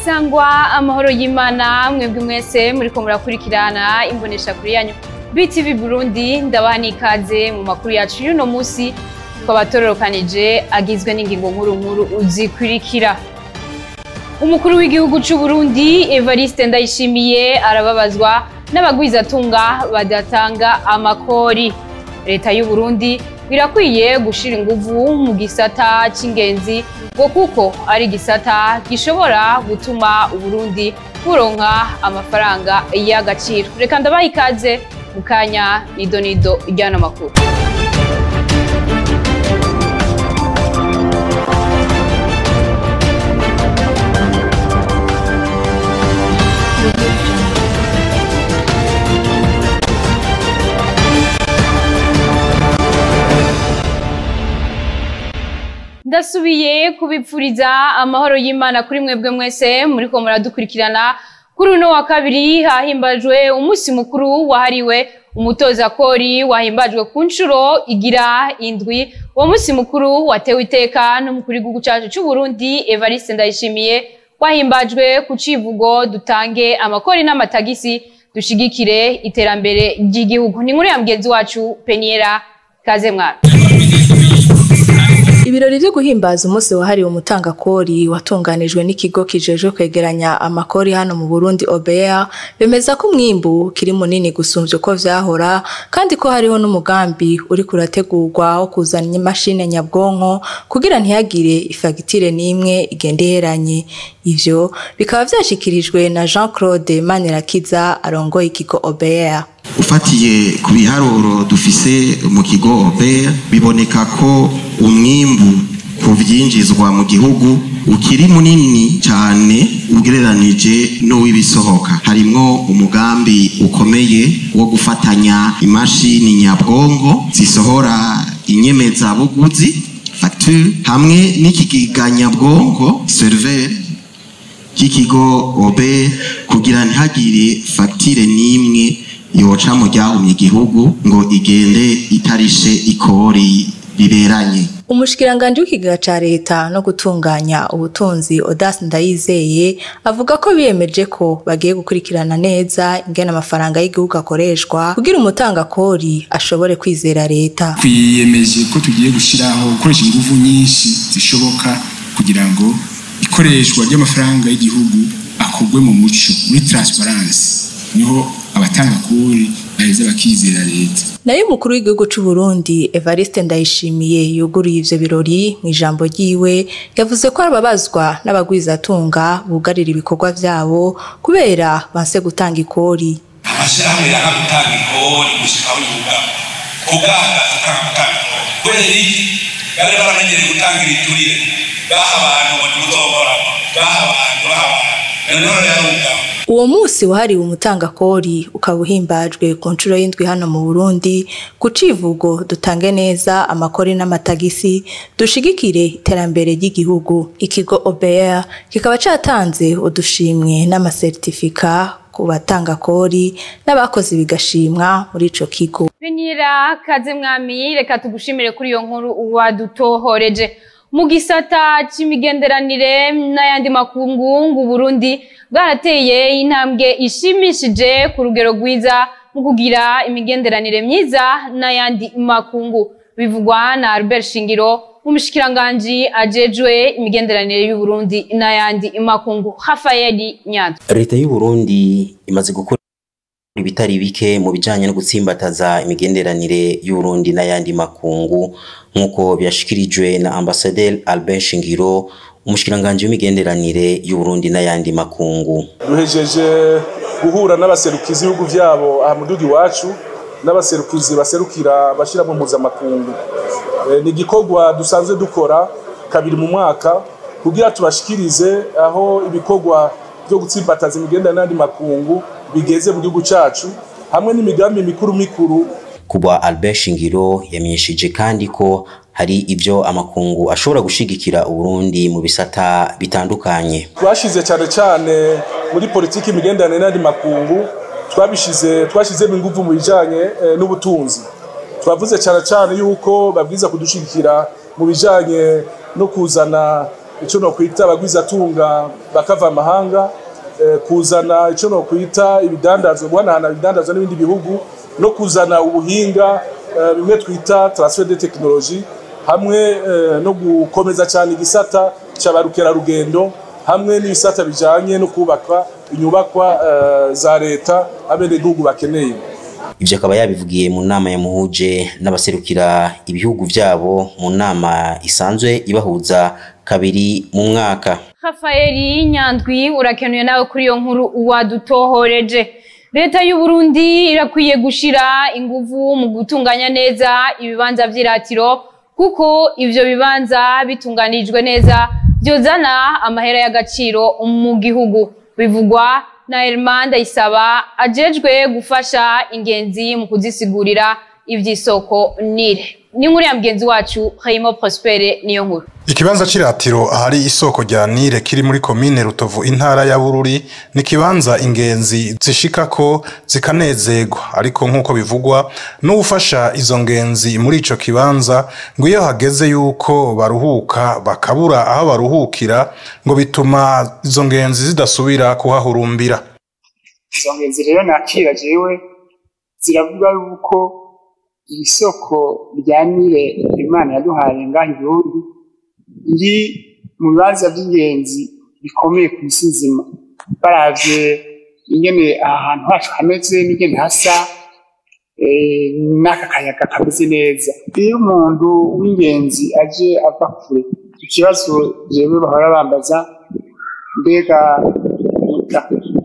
sangwa amahoro y'imana mwebwe mwese muriko murakurikirana imbonesha kuri yanyu BTV Burundi ndabaha n'ikaze mu makuru yacu y'uno musi twabatororokanije agizwe n'ingingo nkuru nkuru zikurikira umukuru w'igihugu c'u Burundi Evariste Ndayishimiye arababazwa n'abagwizatunga badatanga amakori leta y'u Burundi birakwiye gushira inguvu mu gisata c'ingenzi ngo kuko ari igisata gishobora gutuma Uburundi buronka amafaranga y'agaciro reka ndabaha ikaze mu kanya nido nido ry'ano makuru ndasubiye kubipfuriza amahoro y'imana kuri mwebwe mwese muriko muradukurikirana kuri uno wa kabiri hahimbajwe umunsi mukuru wahariwe umutoza kori wahimbajwe ku nshuro igira indwi uwo munsi mukuru watewe iteka n'umukuru w'igihugu cacu c'u Burundi Evariste Ndayishimiye wahimbajwe ku civugo dutange amakori n'amatagisi dushigikire iterambere ry'igihugu ni inkuru ya mugenzi wacu Peniera kaze mwana Ibirori vyo guhimbaza umunsi wahariwe umutangakori watunganijwe n'ikigo kijejwe kwegeranya amakori hano mu Burundi OBR bemeza ko umwimbu kiri munini gusumvya uko vyahora kandi ko hariho n'umugambi uri kurategurwa wo kuzana imashini nyabwonko kugira ntihagire ifagitire n'imwe igende iheranye ivyo bikaba vyashikirijwe na Jean Claude Manirakiza arongoye ikigo OBR ufatiye ku biharuro dufise mu kigo OBR biboneka ko umwimbu ku vyinjizwa mu gihugu ukiri munini cyane ugereranije n'uw'ibisohoka harimwo umugambi ukomeye wo gufatanya imashini nyabwongo zisohora inyemezabuguzi facture hamwe n'ikigega nyabwongo server cy'ikigo OBR kugira ntihagire facture n'imwe yoca mu ryahumye igihugu ngo igende itarishe ikori riberanye Umushikiranganje w'ikigega ca leta no gutunganya ubutunzi Odas Ndayizeye avuga ko biyemeje ko bagiye gukurikirana neza ingene amafaranga y'igihugu akoreshwa kugira umutanga kori ashobore kwizera leta. Twiyemeje ko tugiye gushiraho gukoresha ingufu nyinshi zishoboka kugira ngo ikoreshwa ry'amafaranga y'igihugu akorwe mu muco muri transparency niho abatanga kuri baheze bakizera leta nayo umukuru w'igihugu c'u Burundi Evariste Ndayishimiye yuguruye ivyo birori mu ijambo ryiwe yavuze ko ababazwa n'abagwizatunga bugarira ibikorwa vyabo kubera banse gutanga ikori amashirahamwe yanga gutanga ikori gushika aho yuga kuganga atanga gutanga ikori kubera iki bari baramenyereye gutanga ibiturire baha abantu ngo nimuzokora baha abantu baha abantu none yarugama Uwo musi wahariwe umutangakori ukaba uhimbajwe ku nshuro y'indwi hano mu Burundi ku civugo dutange neza amakori n'amatagisi dushigikire iterambere ry'igihugu. Ikigo OBR kikaba catanze udushimwe n'amasertifika ku batangakori n'abakoze bigashimwa muri ico kigo. Benira kaze mwami reka tugushimire kuri iyo nkuru wadutohoreje mu gisata c'imigenderanire n'ayandi makungu Burundi bwarateye intambwe ishimishije ku rugero rwiza mu kugira imigenderanire myiza n'ayandi makungu bivugwa na Albert Shingiro umushikiranganji ajejwe imigenderanire y'u Burundi n'ayandi makungu Rafael Nyanza leta y'u Burundi imaze gukora ibitari bike mu bijanye no gutsimbataza imigenderanire y'u Burundi n'ayandi makungu nk'uko byashikirijwe na ambasaderi Albert Shingiro umushikiranganje w'imigenderanire y'u Burundi n'ayandi makungu duhejeje guhura n'abaserukizi b'ibihugu vyabo aha mu gihugu iwacu n'abaserukizi baserukira bashira mu mpuzamakungu e, ni igikorwa dusanzwe dukora kabiri mu mwaka kugira tubashikirize aho ibikorwa byo gutsimbataza imigenderanire n'ayandi makungu bigeze mu gihugu cacu hamwe n'imigambi mikuru mikuru kubwa Albert Shingiro yamenyesheje kandi ko hari ivyo amakungu ashobora gushigikira Uburundi mu bisata bitandukanye twashize cyane cyane muri politiki imigenderanire n'andi makungu twabishize twashizemo ingufu mu bijanye eh, n'ubutunzi twavuze cyane cyane yuko babwiza kudushigikira mu bijanye no kuzana icyo nokwita abagwizatunga bakava amahanga eh, kuzana icyo nokwita ibidandazwa guhanahana ibidandazwa n'ibindi bihugu no kuzana ubuhinga eh, bimwe twita transfer de technologie hamwe eh, no gukomeza cyane igisata cy'abarukerarugendo hamwe n'ibisata bijanye no kubaka inyubakwa eh, za leta abenegihugu bakeneye ivyo akaba yabivugiye mu nama yamuhuje n'abaserukira ibihugu vyabo mu nama isanzwe ibahuza kabiri mu mwaka Rafaeli Nyandwi urakenuye nawe kuri iyo nkuru wadutohoreje leta y'u Burundi irakwiye gushira inguvu mu gutunganya neza ibibanza vy'iratiro kuko ivyo bibanza bitunganijwe neza vyozana amahera y'agaciro mu gihugu bivugwa na Herman Ndayisaba ajejwe gufasha ingenzi mu kuzisigurira ivy'isoko nire ni inkuru ya mugenzi wacu Raymond Prospere niyo nkuru Ikibanza c'iratiro ahari isoko rya Nile kiri muri komine Rutovu intara ya Bururi ni kibanza ingenzi zishikako zikanezerwa ariko nk'uko bivugwa n'ufasha izo ngenzi muri ico kibanza ngo iyo hageze yuko baruhuka bakabura aho baruhukira ngo bituma izo ngenzi zidasubira kuhahurumbira izo ngenzi rero nakira jewe ziravuga yuko iri soko rya Nile Imana yaduhaye ngaha i Burundi riri mu bibanza by'ingenzi bikomeye ku isi nzima baravye ingene aha hantu hacu hameze n'ingene hasa eh, n'aka kayaga kameze neza iyo umuntu w'ingenzi aje ava kure ikibazo jewe bahora bambaza mbega muta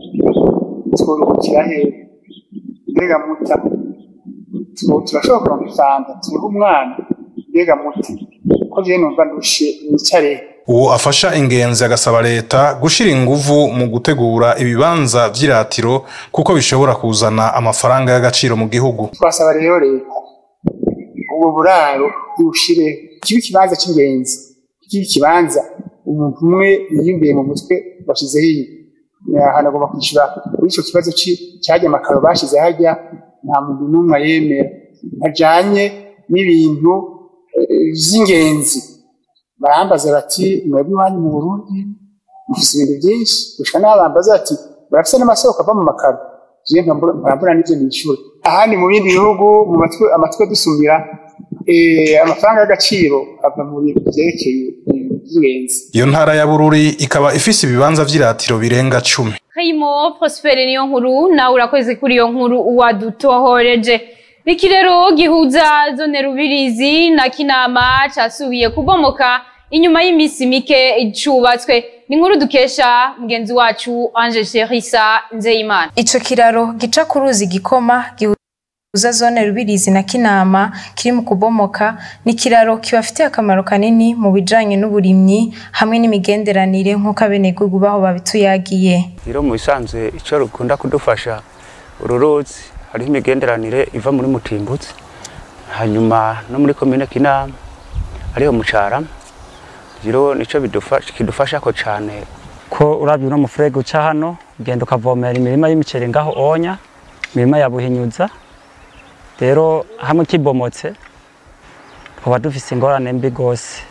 tworuhukira hehe mbega muta tu- turashobora kuronka ifanta turiho umwana mbega muta ko jewe numva ndushe nicare uwo afasha ingenzi agasaba leta gushira inguvu mu gutegura ibibanza vy'iratiro kuko bishobora kuzana amafaranga y'agaciro mu gihugu twasaba rero leta ubwo buraro ibushire kibe ikibanza cy'ingenzi kibe ikibanza umuntu umwe yiyumviye mu mutwe bashizeho iyi ahantu agomba kwishyura kuri icyo kibazo ci- cyajya amakaro bashize hajya nta muntu n'umwe ayemera ajanye n'ibintu eh, vy'ingenzi barambaza bati mwebwe iwanyu mu burundi mufise ibintu byinshi gushika n'aho bambaza bati barafise n'amasoko ava mu makaro jewe nkambura nkambura n'ivyo nishyura ahandi mu bindi bihugu mu matwi amatwi dusumira eh, amafaranga y'agaciro ava mu bintu vyerekeye ibintu vy'ingenzi iyo ntara ya bururi ikaba ifise ibibanza vy'iratiro birenga cumi Kayimo Prospere niyo nkuru nawe urakoze kuri iyo nkuru wadutohoreje iki rero gihuza zone Rubirizi na Kinama casubiye kubomoka inyuma y'iminsi mike cubatswe ni inkuru dukesha mugenzi wacu Ange Cherissa Nzeyimana Ico kiraro gica ku ruzi gikoma gihuza zone Rubirizi na Kinama kiri mu kubomoka ni kiraro kibafitiye akamaro kanini mu bijanye n'uburimyi hamwe n'imigenderanire nk'uko abenegihugu baho babituyagiye. rero mu bisanzwe icyo rukunda kudufasha uru ruzi hariho imigenderanire iva muri mutimbutse hanyuma no muri komine kinama ariho mucarama rero nicyo bidufasha kidufasha ko cyane ko urabye uno mufurege uca hano ugenda ukavomera imirima y'imiceri ngaho onya imirima ya buhinyuza rero hamwe kibomotse twaba dufise ingorane mbi rwose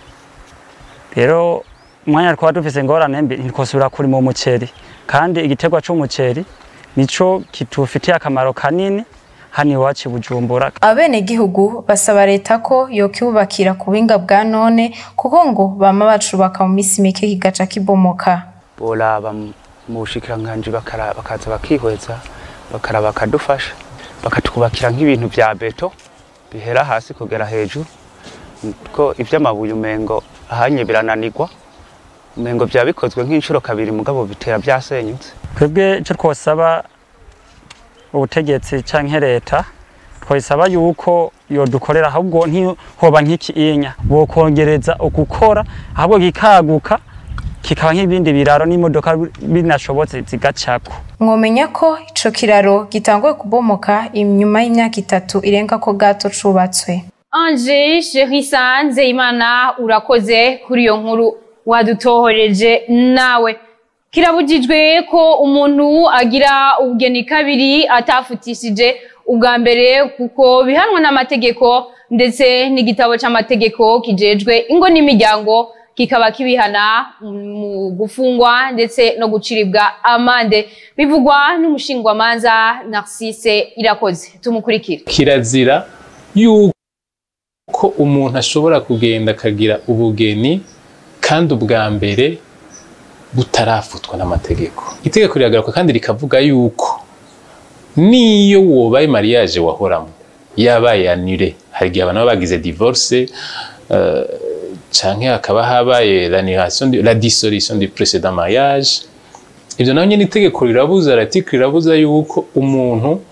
rero umwanya twaba dufise ingorane mbi ntitwosubira kurima umuceri kandi igiterwa c'umuceri nico kitufitiye akamaro kanini hano iwacu i bujumbura Abenegihugu basaba leta ko yokibubakira ku buhinga bwa none kuko ngo bama bacubaka mu misi mike kigaca kibomoka. boraba mu bushikiranganji bakara- bakaza bakihweza bakaraba bakadufasha bakatwubakira nk'ibintu vya beto bihera hasi kugera hejuru ko ivy'amabuye umengo ahanye birananirwa umengo vya bikozwe nk'inshuro kabiri mugabo bitera vyasenyutse twebwe icyo twosaba ubutegetsi canke leta twosaba yuko yodukorera ahubwo ntihoba nk'ikiinya bokongereza ukukora ahubwo kikaguka kikaba nk'ibindi biraro n'imodoka binashobotse zigacako Mwomenya ko ico kiraro gitanguye kubomoka inyuma y'imyaka itatu irenga ko gato cubatswe. Ange Cherissa Nzeyimana urakoze kuri iyo nkuru wadutohoreje nawe kirabujijwe ko umuntu agira ubugeni kabiri atafutishije ubwa mbere kuko bihanwa n'amategeko ndetse n'igitabo c'amategeko kijejwe ingo n'imiryango kikaba kibihana mu gufungwa ndetse no guciribwa amande bivugwa n'umushingwamanza Narcisse Irakoze tumukurikire kirazira yuko umuntu ashobora kugenda akagira ubugeni kandi ubwa mbere butarafutwa n'amategeko itegeko riragaruka kandi rikavuga yuko niyo wobaye mariage wahoramo yabaye anire hari igihe abantu baba bagize divorce uh, canke hakaba habaye l'annulation la dissolution du précédent mariage ivyo naho nyene itegeko rirabuza article rirabuza yuko umuntu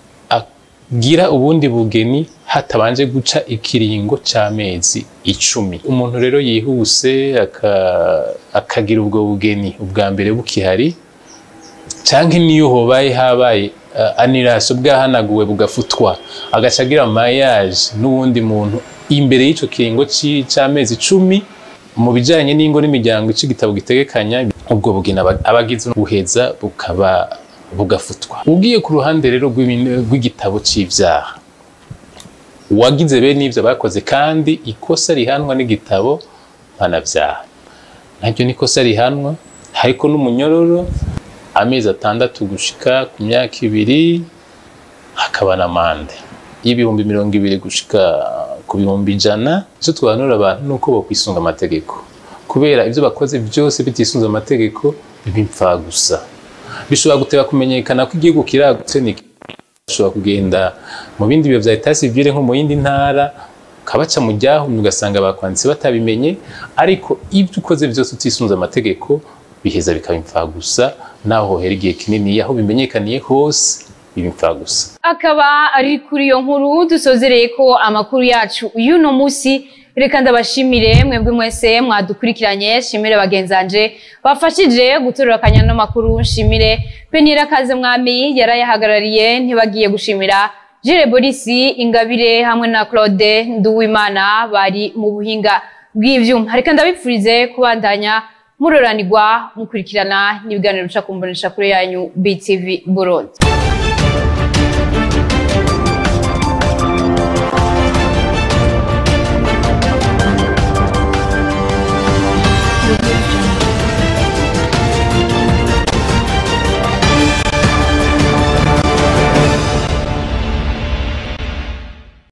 agira ubundi bugeni hatabanje guca ikiringo c'amezi icumi umuntu rero yihuse akagira ubwo bugeni ubwa mbere bukihari canke niyo hobaye habaye uh, annulation bwahanaguwe bugafutwa agaca agira mariage n'uwundi muntu imbere y'ico kiringo c'amezi icumi mu bijanye n'ingo n'imiryango ico igitabo gitegekanya ubwo bugeni abagize buheza bukaba bugafutwa ugiye ku ruhande rero rw'igitabo c'ivyaha uwagize bene ivyo bakoze kandi ikosa rihanwa n'igitabo mpanavyaha naryo nikosa rihanwa hariko n'umunyororo amezi atandatu gushika ku myaka ibiri hakaba n'amande y'ibihumbi mirongo ibiri gushika ku bihumbi ijana icyo twanura abantu ni uko bakwisunga amategeko kubera ibyo bakoze byose bitisunze amategeko biba impfa gusa bishobora guteba kumenyekana ko igihugu kiragutse ni bashobora kugenda mu bindi biro bya etat civile nko mu yindi ntara ukabaca mu ryahumye ugasanga bakwanditse batabimenye ariko ibyo ukoze byose utisunze amategeko biheza bikaba impfa gusa naho hohera igihe kinini aho bimenyekaniye hose biba gusa akaba ari kuri iyo nkuru dusozereye ko amakuru yacu y'uno munsi reka ndabashimire mwebwe mwese mwadukurikiranye shimire bagenzanje bafashije gutororokanya no makuru nshimire penira kaze mwami yarayahagarariye ntibagiye gushimira Jire Borisi Ingabire hamwe na Claude Nduwimana bari mu buhinga bw'ivyuma reka ndabipfurize kubandanya muroranirwa mukurikirana n'ibiganiro bica kumbonesha kure yanyu BTV Burundi